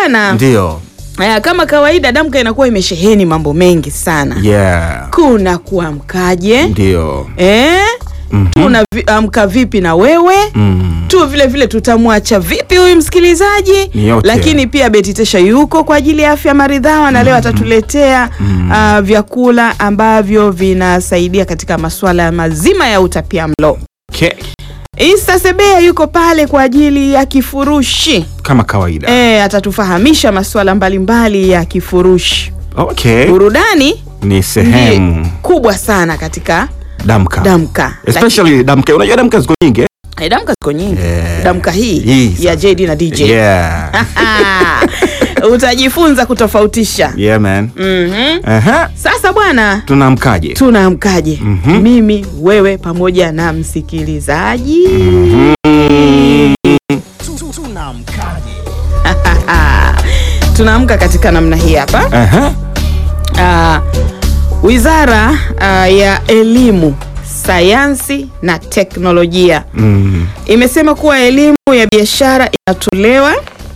bwana Ndio. eh, kama kawaida damka inakuwa imesheheni mambo mengi sana Yeah. kuna kuamkaje Ndio. eh? Mhm. tunaamka vipi na wewe Mm. tu vile vile tutamwacha vipi huyu msikilizaji Ni yote. lakini pia Beti Tesha yuko kwa ajili ya afya maridhawa na leo atatuletea ah, vyakula ambavyo vinasaidia katika masuala mazima ya utapia mlo Okay. Isa Sebea yuko pale kwa ajili ya kifurushi Kama kawaida. e, atatufahamisha masuala mbalimbali ya kifurushi Okay. burudani Ni sehemu ndiye kubwa sana katika damka. damka Especially damka. Unajua damka ziko nyingi. eh? Lakini- damka ziko nyingi Yeah. damka hii Hii ya sasa. JD na DJ Yeah. utajifunza kutofautisha Yeah man. Mhm. Aha. Sasa bwana, Tunaamkaje? tunaamkaje? Mhm. Mimi, wewe pamoja na msikilizaji. Tunaamka katika namna hii hapa. Aha. Ah, Wizara ah, ya Elimu, Sayansi na Teknolojia Mm. imesema kuwa elimu ya biashara inatolewa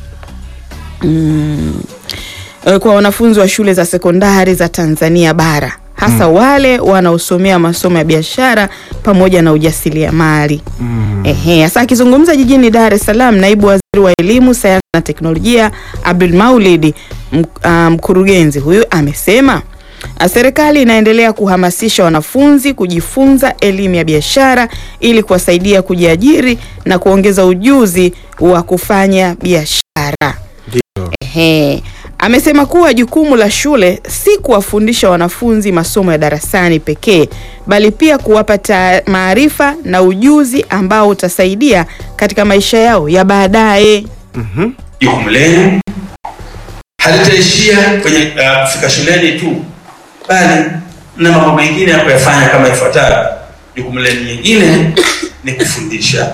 mm, eh, kwa wanafunzi wa shule za sekondari za Tanzania bara hasa wale wanaosomea masomo ya biashara pamoja na ujasiriamali. Ehe, sasa akizungumza jijini Dar es Salaam, naibu waziri wa elimu, sayansi na teknolojia Abdul Maulid, m- ah, mkurugenzi huyu amesema ah, serikali inaendelea kuhamasisha wanafunzi kujifunza elimu ya biashara ili kuwasaidia kujiajiri na kuongeza ujuzi wa kufanya biashara. Ndio. Ehe. Amesema kuwa jukumu la shule si kuwafundisha wanafunzi masomo ya darasani pekee bali pia kuwapa ta- maarifa na ujuzi ambao utasaidia katika maisha yao ya baadaye. Mhm. jukumu lenu halitaishia kwenye uh, kufika shuleni tu, bali na mambo mengine ya kuyafanya kama ifuatavyo. Jukumu lenu nyingine ni kufundisha,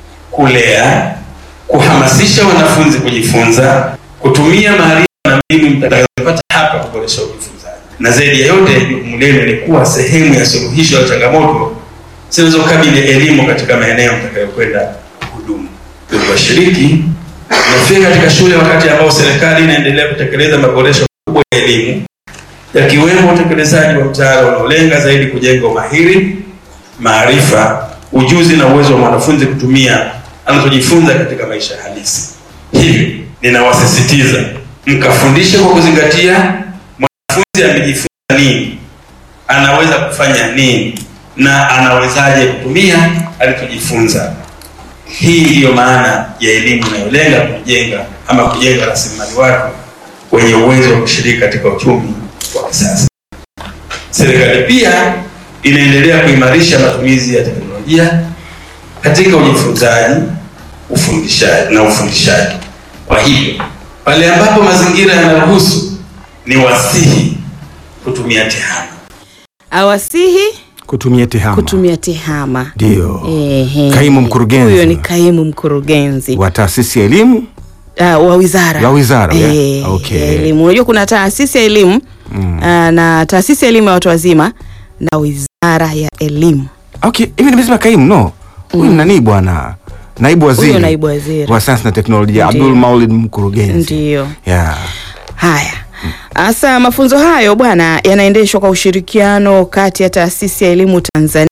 kulea, kuhamasisha wanafunzi kujifunza, kutumia maarifa na mbinu mtakazopata hapa kuboresha ujifunzaji, na zaidi ya yote, jukumu lenu ni kuwa sehemu ya suluhisho la changamoto zinazokabili elimu katika maeneo mtakayokwenda kuhudumu. Ndugu washiriki, Nafika katika shule wakati ambao serikali inaendelea kutekeleza maboresho makubwa ya elimu yakiwemo utekelezaji wa mtaala unaolenga zaidi kujenga umahiri, maarifa, ujuzi na uwezo wa mwanafunzi kutumia anachojifunza katika maisha halisi. Hivyo ninawasisitiza mkafundishe kwa kuzingatia mwanafunzi amejifunza nini, anaweza kufanya nini na anawezaje kutumia alichojifunza. Hii ndiyo maana ya elimu inayolenga kujenga ama kujenga rasilimali watu wenye uwezo wa kushiriki katika uchumi wa kisasa. Serikali pia inaendelea kuimarisha matumizi ya teknolojia katika ujifunzaji, ufundishaji na ufundishaji. Kwa hivyo, pale ambapo mazingira yanaruhusu, ni wasihi kutumia tehama. Awasihi Kutumia tehama. kutumia tehama. Ndio. Ehe. Kaimu mkurugenzi. Huyo ni kaimu mkurugenzi Wa taasisi ya elimu. ah, wa wizara Ya wizara, yeah. Eh, Okay. ya elimu. Unajua kuna taasisi ya elimu ah, na taasisi ya elimu ya watu wazima na wizara ya elimu. Okay, hivi nimesema kaimu no. Huyu ni nani bwana? Naibu waziri. Huyo naibu waziri. wa sayansi na teknolojia Ndio. Abdul Maulid mkurugenzi. Ndio. Yeah. Haya. Sasa mafunzo hayo bwana yanaendeshwa kwa ushirikiano kati ya taasisi ya elimu Tanzania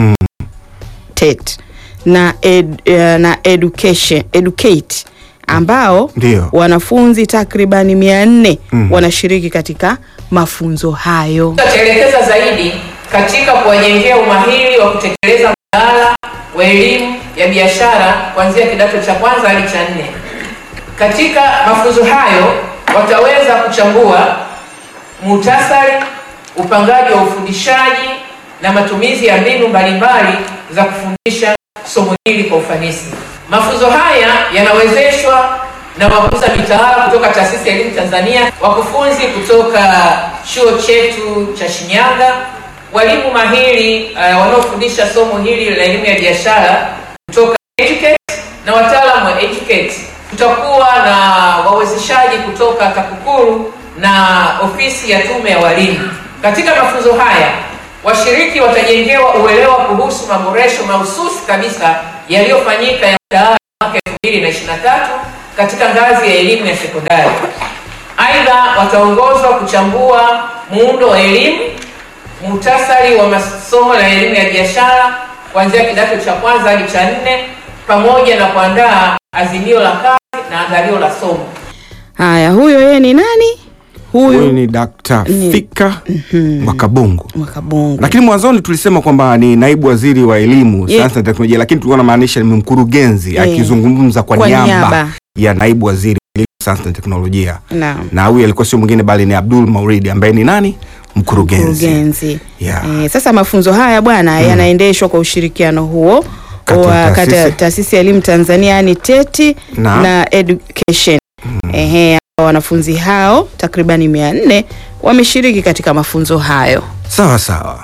TET na, ed, eh, na education, educate ambao Ndio. wanafunzi takribani mia nne Mm. wanashiriki katika mafunzo hayo. tutaelekeza zaidi katika kuwajengea umahiri wa kutekeleza mtaala wa elimu ya biashara kuanzia kidato cha kwanza hadi cha nne. Katika mafunzo hayo wataweza kuchambua muhtasari, upangaji wa ufundishaji na matumizi ya mbinu mbalimbali za kufundisha somo hili kwa ufanisi. Mafunzo haya yanawezeshwa na wakuza mitaala kutoka Taasisi ya Elimu Tanzania, wakufunzi kutoka chuo chetu cha Shinyanga, walimu mahiri uh, wanaofundisha somo hili la elimu ya biashara kutoka Educate na wataalamu wa Educate. Tutakuwa na wawezeshaji kutoka TAKUKURU na ofisi ya tume ya walimu. Katika mafunzo haya washiriki watajengewa uelewa kuhusu maboresho mahususi kabisa yaliyofanyika ya mtaala mwaka 2023 katika ngazi ya elimu ya sekondari. Aidha, wataongozwa kuchambua muundo wa elimu, muhtasari wa masomo ya elimu ya biashara kuanzia kidato cha kwanza hadi cha nne, pamoja na kuandaa azimio la kazi na andalio la somo. Haya, huyo yeye ni nani? Huyu Huyu ni Dr. Ni- Fika Mwakabungu. Mwakabungu. Lakini mwanzoni tulisema kwamba ni naibu waziri wa elimu, Ye- sayansi na teknolojia, lakini tulikuwa namaanisha ni mkurugenzi Ye. akizungumza kwa, Kwa niaba, niaba. ya naibu waziri wa elimu, sayansi na teknolojia. Naam. Na huyu alikuwa sio mwingine bali ni Abdul Mauridi ambaye ni nani? Mkurugenzi. Mkurugenzi. Yeah. Eh, sasa mafunzo haya bwana yanaendeshwa kwa ushirikiano huo Kati ya wa kati ya taasisi. taasisi ya elimu Tanzania yani TETI Na- na, education. Ehe, wanafunzi hao takribani mia nne wameshiriki katika mafunzo hayo. Sawa sawa.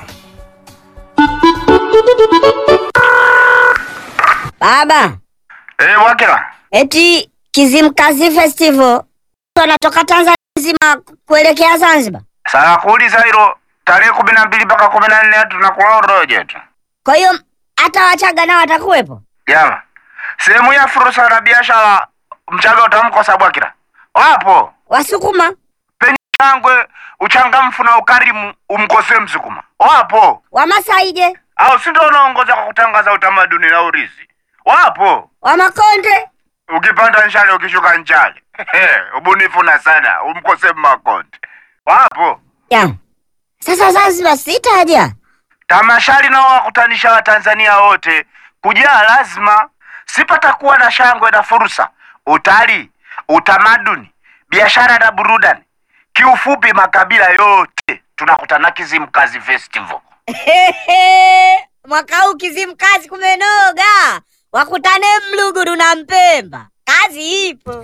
Baba, Eh, Wakila. eti Kizimkazi Festival wanatoka Tanzania nzima kuelekea Zanzibar. Sasa kuuliza hilo tarehe kumi na mbili mpaka kumi na nne tunakula uroje tu. Kwa hiyo hata Wachaga nao watakuwepo. Jama. Sehemu ya fursa na biashara mchaga utamkosa Bwakila. Wapo. Wasukuma Penye shangwe, uchangamfu na ukarimu umkosee Msukuma. Wapo. Wamasaije, Au si ndio unaongoza kwa kutangaza utamaduni na urithi. Wapo. Wamakonde Ukipanda nchale ukishuka nchale. Ubunifu na sana umkosee Makonde. Wapo. ya sasa Zanzibar sitaja. Tamashari nao wakutanisha Watanzania wote kujaa lazima, sipatakuwa na shangwe na fursa, utalii, utamaduni, biashara na burudani. Kiufupi, makabila yote tunakutana Kizimkazi Festival. Mwaka huu Kizimkazi kumenoga, wakutane Mluguru na Mpemba, kazi ipo.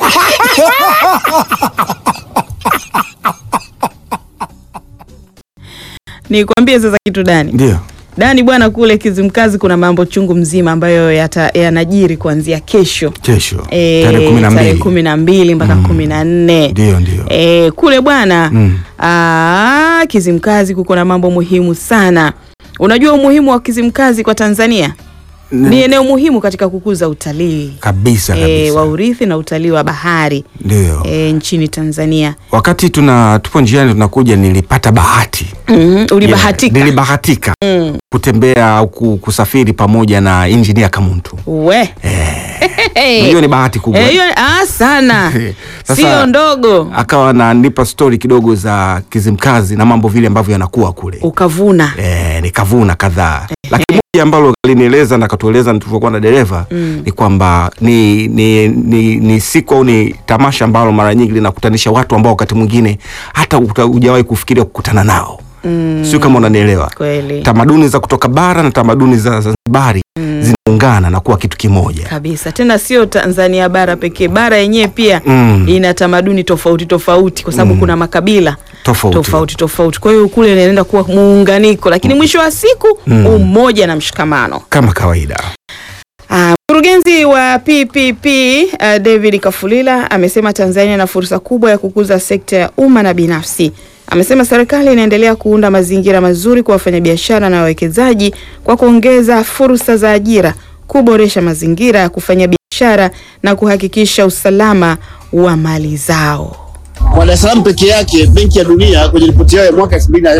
Nikwambie sasa kitu Dani. Ndio. Dani bwana, kule Kizimkazi kuna mambo chungu mzima ambayo yata- yanajiri kuanzia kesho Kesho. Eh, Tarehe kumi na tarehe mbili. kumi na mbili mpaka kumi na nne Ndio, ndio. Eh, kule bwana Mm. ah, Kizimkazi kuko na mambo muhimu sana. Unajua umuhimu wa Kizimkazi kwa Tanzania? Ni eneo muhimu katika kukuza utalii Kabisa eh, kabisa. wa urithi na utalii wa bahari Ndio. eh, nchini Tanzania. Wakati tuna tupo njiani tunakuja, nilipata bahati Mhm, ulibahatika Yeah, nilibahatika kutembea au ku- kusafiri pamoja na injinia Kamuntu. we Hiyo ni bahati kubwa. Eh, hiyo ah, sana Sasa- sio ndogo, Akawa ananipa stori kidogo za Kizimkazi na mambo vile ambavyo yanakuwa kule. ukavuna Eh, nikavuna kadhaa. Lakini moja ambalo alinieleza na akatueleza tulivyokuwa na dereva ni kwamba ni, ni, ni, ni siku au ni tamasha ambalo mara nyingi linakutanisha watu ambao wakati mwingine hata uta- hujawahi kufikiria kukutana nao. Sio kama unanielewa. kweli Tamaduni za kutoka bara na tamaduni za Zanzibari zinaungana na kuwa kitu kimoja. kabisa. Tena sio Tanzania bara pekee, bara yenyewe pia Mm. ina tamaduni tofauti tofauti, kwa sababu kuna makabila Tofauti. tofauti tofauti. Kwa hiyo kule inaenda kuwa muunganiko, lakini mwisho wa siku umoja na mshikamano. Kama kawaida. Ah, Mkurugenzi wa PPP uh, David Kafulila amesema Tanzania ina fursa kubwa ya kukuza sekta ya umma na binafsi. Amesema serikali inaendelea kuunda mazingira mazuri kwa wafanyabiashara na wawekezaji kwa kuongeza fursa za ajira, kuboresha mazingira ya kufanya biashara na kuhakikisha usalama wa mali zao. Kwa Dar es Salaam peke yake, Benki ya Dunia kwenye ripoti yao ya mwaka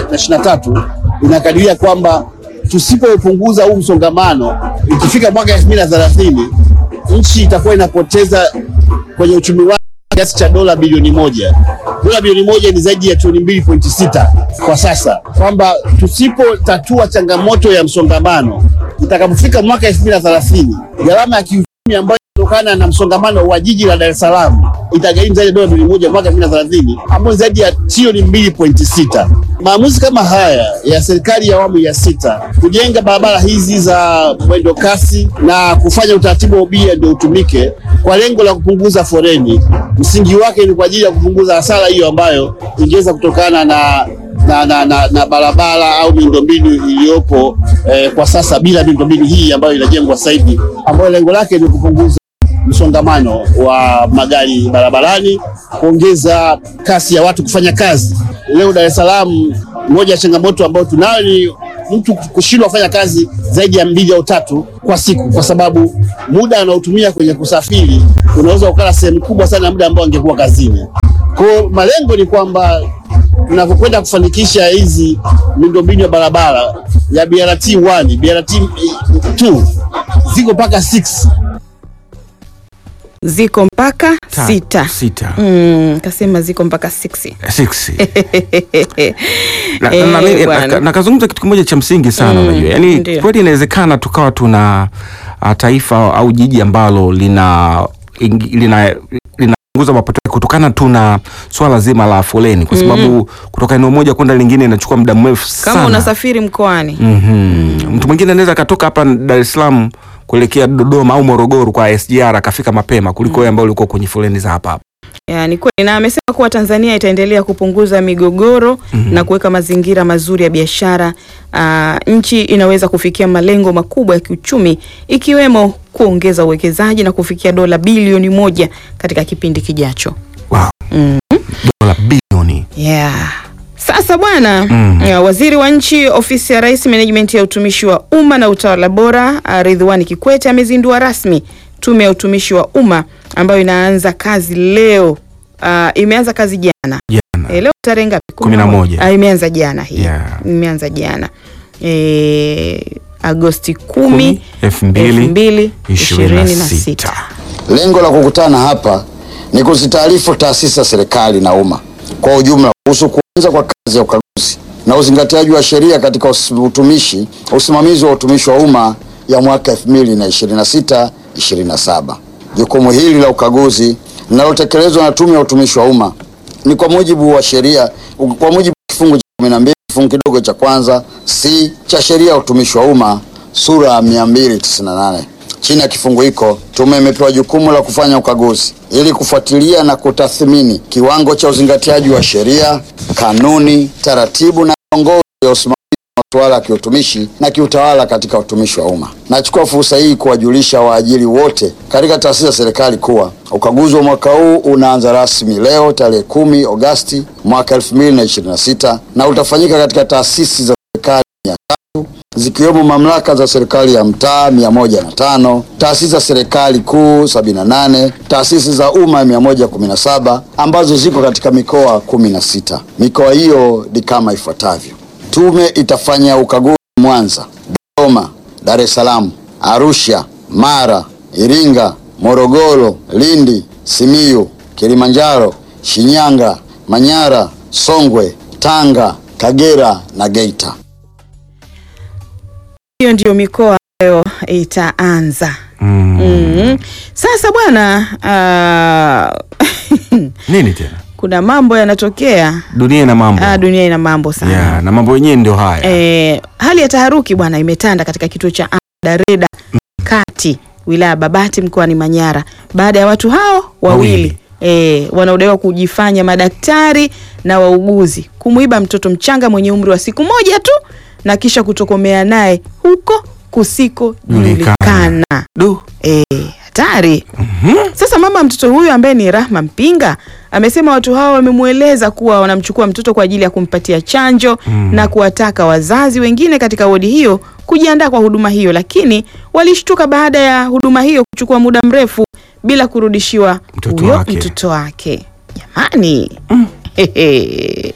2023 inakadiria kwamba tusipopunguza huu msongamano, ikifika mwaka 2030 nchi itakuwa inapoteza kwenye uchumi wake kiasi cha dola bilioni moja. Dola bilioni moja ni zaidi ya trilioni mbili pointi sita kwa sasa, kwamba tusipotatua changamoto ya msongamano, itakapofika mwaka 2030 gharama ya kiuchumi ambayo kutokana na msongamano wa jiji la Dar es Salaam itagharimu zaidi ya dola bilioni moja mwaka 2030 ambayo ni zaidi ya trilioni mbili pointi sita. Maamuzi kama haya ya serikali ya awamu ya sita kujenga barabara hizi za mwendo kasi na kufanya utaratibu wa ubia ndio utumike kwa lengo la kupunguza foreni, msingi wake ni kwa ajili ya kupunguza hasara hiyo ambayo ingeweza kutokana na na, na, na, na barabara au miundombinu iliyopo eh, kwa sasa bila miundombinu hii ambayo inajengwa sasa hivi ambayo lengo lake ni kupunguza msongamano wa magari barabarani, kuongeza kasi ya watu kufanya kazi. Leo Dar es Salaam, moja ya changamoto ambayo tunayo ni mtu kushindwa kufanya kazi zaidi ya mbili au tatu kwa siku, kwa sababu muda anaotumia kwenye kusafiri unaweza ukala sehemu kubwa sana ya muda ambao angekuwa kazini. Kwa hiyo malengo ni kwamba tunavyokwenda kufanikisha hizi miundombinu ya barabara ya BRT 1, BRT 2 ziko mpaka 6 ziko mpaka Ta- sita. sita. Mm, kasema ziko mpaka 6 Six. na, Eh, na, na, bwana. na, na kazungumza kitu kimoja cha msingi sana Mm, unajua yani ndio. kweli inawezekana tukawa tuna uh, taifa au jiji ambalo lina ing- lina linapunguza mapato yake kutokana tuna swala zima la foleni kwa sababu kutoka eneo moja kwenda lingine inachukua muda mrefu sana kama unasafiri mkoani Mhm. mtu mwingine anaweza akatoka hapa Dar es Salaam kuelekea Dodoma au Morogoro kwa SGR akafika mapema kuliko wewe ambao ulikuwa kwenye foleni za hapa hapa Ya, ni kweli na amesema kuwa Tanzania itaendelea kupunguza migogoro na kuweka mazingira mazuri ya biashara. Ah, nchi inaweza kufikia malengo makubwa ya kiuchumi ikiwemo kuongeza uwekezaji na kufikia dola bilioni moja katika kipindi kijacho. wow. dola bilioni Yeah. Sasa bwana Mm. ya, waziri wa nchi ofisi ya rais management ya utumishi wa umma na utawala bora ah, Ridhiwani Kikwete amezindua rasmi tume ya utumishi wa umma ambayo inaanza kazi leo. Ah, imeanza kazi jana jana e, leo tarehe ngapi? Kumi na moja. Ah, imeanza jana hii Yeah. imeanza jana e, Agosti kumi Kumi, elfu mbili elfu mbili ishirini na ishirini na sita. sita. Lengo la kukutana hapa ni kuzitaarifu taasisi za serikali na umma kwa ujumla kuhusu kuanza kwa kazi ya ukaguzi na uzingatiaji wa sheria katika us- utumishi usimamizi wa utumishi wa umma ya mwaka 2026 27. Jukumu hili la ukaguzi linalotekelezwa na Tume ya Utumishi wa Umma ni kwa mujibu wa sheria kwa mujibu wa kifungu cha 12 kifungu kidogo cha kwanza C cha sheria ya utumishi wa umma sura ya 298. Chini ya kifungu hiko, tume imepewa jukumu la kufanya ukaguzi ili kufuatilia na kutathmini kiwango cha uzingatiaji wa sheria, kanuni, taratibu na miongozo ya usimamizi wa masuala ya kiutumishi na kiutawala katika utumishi wa umma. Nachukua fursa hii kuwajulisha waajiri wote katika taasisi za serikali kuwa ukaguzi wa mwaka huu unaanza rasmi leo tarehe kumi Agosti mwaka 2026 na utafanyika katika taasisi za serikali mia tatu zikiwemo mamlaka za serikali ya mtaa 105, taasisi za serikali kuu 78, taasisi za umma 117 ambazo ziko katika mikoa 16. Mikoa hiyo ni kama ifuatavyo: Tume itafanya ukaguzi Mwanza, Dodoma, Dar es Salaam, Arusha, Mara, Iringa, Morogoro, Lindi, Simiyu, Kilimanjaro, Shinyanga, Manyara, Songwe, Tanga, Kagera na Geita. Hiyo ndiyo mikoa ambayo itaanza. mm. Mm. Sasa bwana ah, nini tena kuna mambo yanatokea. dunia ina mambo Ah, dunia ina mambo sana. yeah, na mambo yenyewe ndio haya Eh, hali ya taharuki bwana imetanda katika kituo cha afya Dareda Kati wilaya ya Babati mkoani Manyara baada ya watu hao wawili Wawili. eh, wanaodaiwa kujifanya madaktari na wauguzi kumuiba mtoto mchanga mwenye umri wa siku moja tu na kisha kutokomea naye huko kusikojulikana. Du. Eh, hatari. Sasa mama mtoto huyu ambaye ni Rahma Mpinga amesema watu hao wamemweleza kuwa wanamchukua mtoto kwa ajili ya kumpatia chanjo na kuwataka wazazi wengine katika wodi hiyo kujiandaa kwa huduma hiyo, lakini walishtuka baada ya huduma hiyo kuchukua muda mrefu bila kurudishiwa Mtoto huyo wake. mtoto wake. Jamani. Hehe.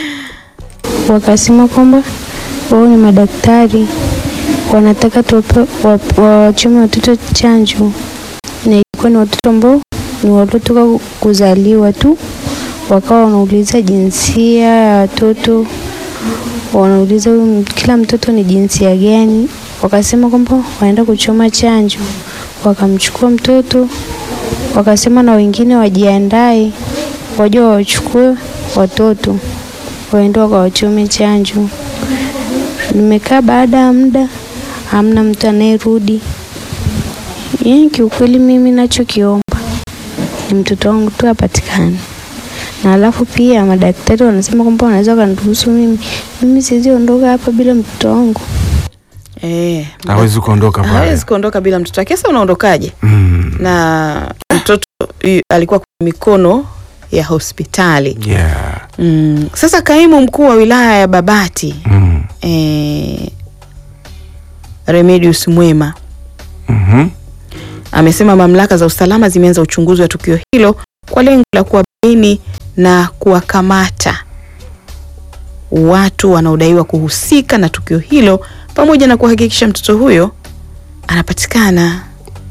wakasema kwamba wao ni madaktari wanataka tuwape- wa- wawachome watoto chanjo, na ilikuwa ni watoto ambao ni waliotoka kuzaliwa tu. Wakawa wanauliza jinsia ya watoto, wanauliza huyu m- kila mtoto ni jinsia gani. Wakasema kwamba wanaenda kuchoma chanjo, wakamchukua mtoto, wakasema na wengine wajiandae, waje wawachukue watoto waende wakawachome chanjo. Nimekaa baada ya muda, hamna mtu anayerudi. Yaani kiukweli, mimi nachokiomba ni mtoto wangu tu apatikane, na alafu pia madaktari wanasema kwamba wanaweza wakaniruhusu mimi. Mimi siwezi ondoka hapa bila mtoto wangu. Eh, hawezi kuondoka pale hawezi kuondoka bila mtoto wake. Sasa unaondokaje? mm. na mtoto yu- alikuwa kwenye mikono ya hospitali. yeah. Mm. Sasa kaimu mkuu wa wilaya ya Babati mm. eh, Remedius Mwema Mhm. amesema mamlaka za usalama zimeanza uchunguzi wa tukio hilo kwa lengo la kuwabaini na kuwakamata watu wanaodaiwa kuhusika na tukio hilo pamoja na kuhakikisha mtoto huyo anapatikana.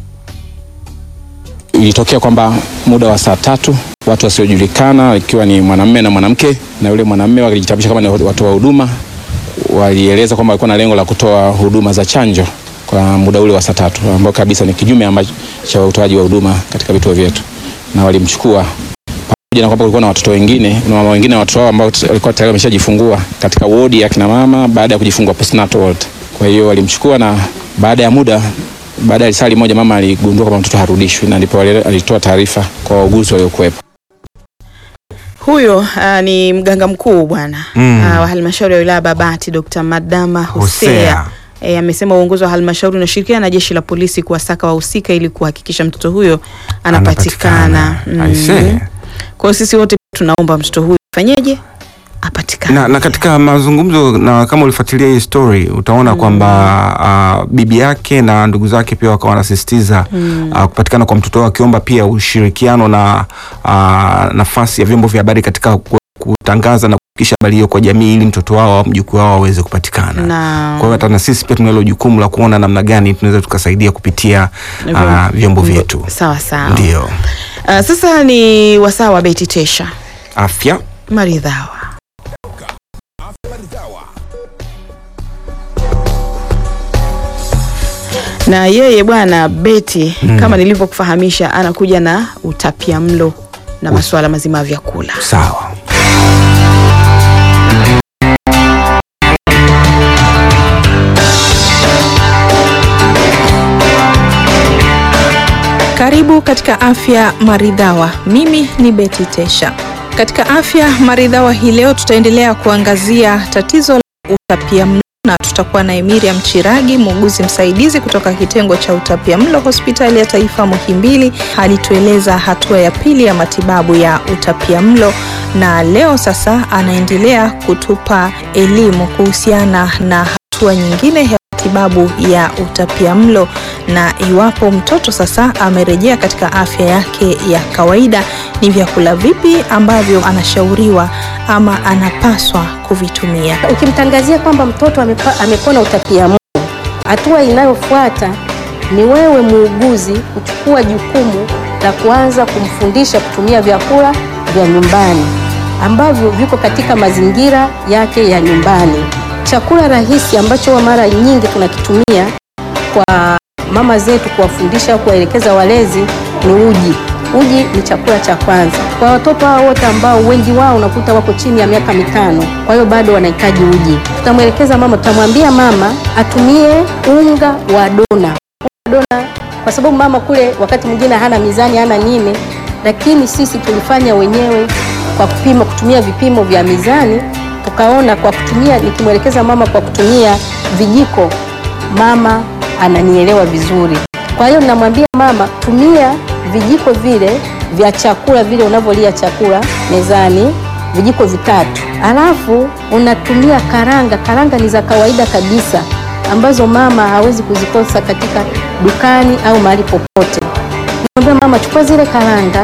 Ilitokea kwamba muda wa saa tatu watu wasiojulikana ikiwa ni mwanamume na mwanamke, na yule mwanamume walijitambulisha kama ni watoa huduma, walieleza kwamba walikuwa na lengo la kutoa huduma za chanjo kwa muda ule wa saa tatu, ambao kabisa ni kinyume ama cha utoaji wa huduma katika vituo vyetu, na walimchukua pamoja na kwamba kulikuwa na watoto wengine na mama wengine na watoto wao ambao walikuwa tayari wameshajifungua katika wodi ya kina mama baada ya kujifungua postnatal ward. Kwa hiyo walimchukua na baada ya muda baada ya lisali moja mama aligundua kwamba mtoto harudishwi, na ndipo wale- alitoa taarifa kwa wauguzi waliokuwepo. Huyo uh, ni mganga mkuu bwana Mm. uh, wa halmashauri ya wilaya Babati Dr. Madama Hosea Hosea. E, amesema uongozi wa halmashauri unashirikiana na jeshi la polisi kuwasaka wahusika ili kuhakikisha mtoto huyo anapatikana. Anapatikana. I see. Kwa hiyo sisi wote tunaomba mtoto huyo afanyeje? Apatikane. na, na katika mazungumzo na kama ulifuatilia hii story utaona kwamba uh, bibi yake na ndugu zake pia wakawa wanasisitiza uh, kupatikana kwa mtoto wao wakiomba pia ushirikiano na uh, nafasi ya vyombo vya habari katika ku- kutangaza na kufikisha habari hiyo kwa jamii ili mtoto wao au mjukuu wao aweze kupatikana. Na- Kwa hiyo hata na sisi pia tunalo jukumu la kuona namna gani tunaweza tukasaidia kupitia uh, vyombo vyetu. Sawa sawa. Ndio. Uh, sasa ni wasaa wa Beti Tesha Afya maridhawa. Na yeye bwana Beti Mm. kama nilivyokufahamisha anakuja na utapia mlo na masuala mazima ya vyakula. sawa. Karibu katika Afya Maridhawa. Mimi ni Beti Tesha. Katika Afya Maridhawa hii leo tutaendelea kuangazia tatizo la utapiamlo na tutakuwa na Miriam Chiragi, muuguzi msaidizi kutoka kitengo cha utapiamlo hospitali ya taifa Muhimbili. Alitueleza hatua ya pili ya matibabu ya utapiamlo, na leo sasa anaendelea kutupa elimu kuhusiana na hatua nyingine ya matibabu ya utapiamlo na iwapo mtoto sasa amerejea katika afya yake ya kawaida, ni vyakula vipi ambavyo anashauriwa ama anapaswa kuvitumia. Ukimtangazia kwamba mtoto amepa, amepona utapiamlo, hatua inayofuata ni wewe muuguzi kuchukua jukumu la kuanza kumfundisha kutumia vyakula vya nyumbani ambavyo viko katika mazingira yake ya nyumbani. Chakula rahisi ambacho huwa mara nyingi tunakitumia kwa mama zetu kuwafundisha, kuwaelekeza walezi ni uji. Uji ni chakula cha kwanza kwa watoto hao wote ambao wengi wao unakuta wako chini ya miaka mitano, kwa hiyo bado wanahitaji uji. Tutamwelekeza mama, tutamwambia mama atumie unga wa dona. Unga wa dona kwa sababu mama kule wakati mwingine hana mizani, hana nini, lakini sisi tulifanya wenyewe kwa kupima, kutumia vipimo vya mizani, tukaona kwa kutumia, nikimwelekeza mama kwa kutumia vijiko, mama ananielewa vizuri. Kwa hiyo namwambia mama, tumia vijiko vile vya chakula vile unavyolia chakula mezani, vijiko vitatu, alafu unatumia karanga. Karanga ni za kawaida kabisa ambazo mama hawezi kuzikosa katika dukani au mahali popote. Namwambia mama, chukua zile karanga,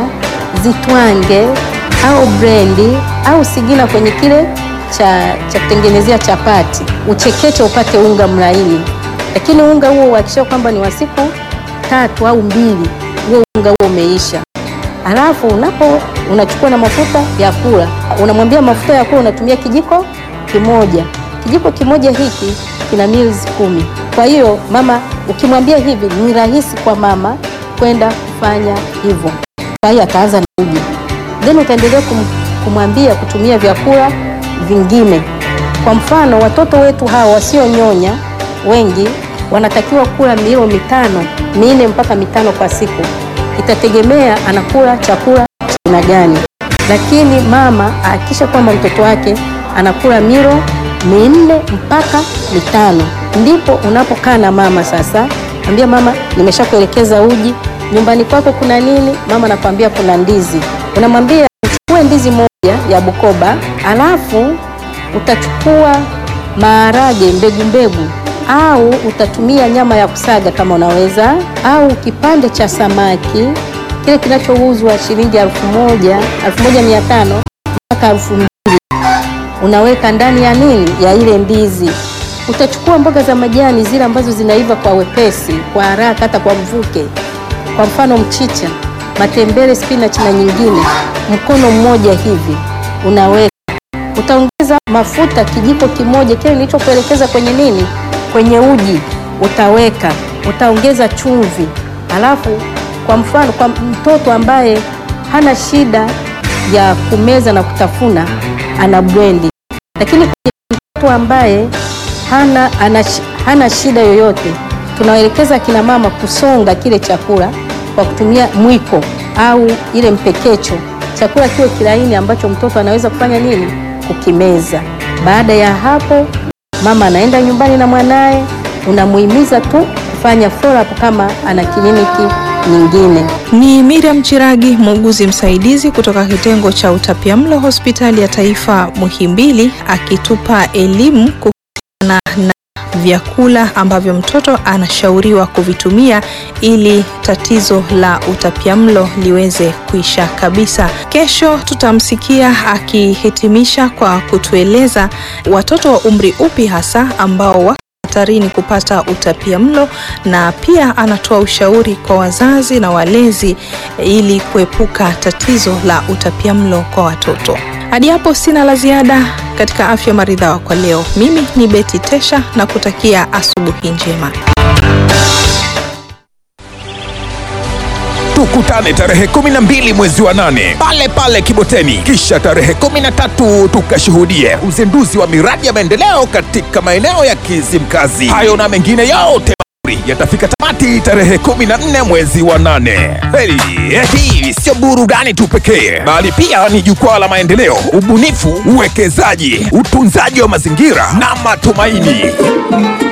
zitwange au brendi au sigina kwenye kile cha, cha kutengenezea chapati, uchekeche upate unga mlaini, lakini unga huo uhakikisha kwamba ni wa siku tatu au mbili, huo unga huo umeisha. Alafu unapo unachukua na mafuta ya kula, unamwambia mafuta ya kula unatumia kijiko kimoja. Kijiko kimoja hiki kina mils kumi. Kwa hiyo mama, ukimwambia hivi ni rahisi kwa mama kwenda kufanya hivyo. Kwa hiyo ataanza na uji, then utaendelea kum, kumwambia kutumia vyakula vingine. Kwa mfano watoto wetu hawa wasionyonya wengi wanatakiwa kula milo mitano minne mpaka mitano kwa siku, itategemea anakula chakula cha aina gani, lakini mama ahakikisha kwamba mtoto wake anakula milo minne mpaka mitano. Ndipo unapokaa na mama sasa, ambia mama, nimeshakuelekeza uji nyumbani kwako kuna nini? Mama anakwambia kuna ndizi, unamwambia uchukue ndizi moja ya Bukoba, alafu utachukua maharage mbegu mbegu au utatumia nyama ya kusaga kama unaweza, au kipande cha samaki kile kinachouzwa shilingi elfu moja elfu moja mia tano mpaka elfu mbili unaweka ndani ya nini ya ile ndizi. Utachukua mboga za majani zile ambazo zinaiva kwa wepesi, kwa haraka, hata kwa mvuke, kwa mfano mchicha, matembele, spinach na nyingine, mkono mmoja hivi unaweka. Utaongeza mafuta kijiko kimoja kile nilichokuelekeza kwenye nini, kwenye uji utaweka. Utaongeza chumvi, alafu kwa mfano kwa mtoto ambaye hana shida ya kumeza na kutafuna ana blendi, lakini kwa mtoto ambaye hana, ana, shi- hana shida yoyote tunawaelekeza kina mama kusonga kile chakula kwa kutumia mwiko au ile mpekecho, chakula kiwe kilaini ambacho mtoto anaweza kufanya nini, kukimeza. Baada ya hapo, mama anaenda nyumbani na mwanaye, unamuhimiza tu kufanya follow up kama ana kliniki nyingine. Ni Miriam Chiragi, muuguzi msaidizi kutoka kitengo cha utapiamlo hospitali ya taifa Muhimbili, akitupa elimu kuhusiana na vyakula ambavyo mtoto anashauriwa kuvitumia ili tatizo la utapiamlo liweze kuisha kabisa. Kesho tutamsikia akihitimisha kwa kutueleza watoto wa umri upi hasa ambao wako hatarini kupata utapiamlo na pia anatoa ushauri kwa wazazi na walezi ili kuepuka tatizo la utapiamlo kwa watoto. Hadi hapo sina la ziada katika afya maridhawa kwa leo. Mimi ni Beti Tesha na kutakia asubuhi njema. tukutane tarehe 12 mwezi wa nane pale pale Kiboteni, kisha tarehe 13 tukashuhudie uzinduzi wa miradi ya maendeleo katika maeneo ya Kizimkazi. Hayo na mengine yote mazuri yatafika tamati tarehe 14 mwezi wa nane. Heli, hii sio burudani tu pekee, bali pia ni jukwaa la maendeleo, ubunifu, uwekezaji, utunzaji wa mazingira na matumaini.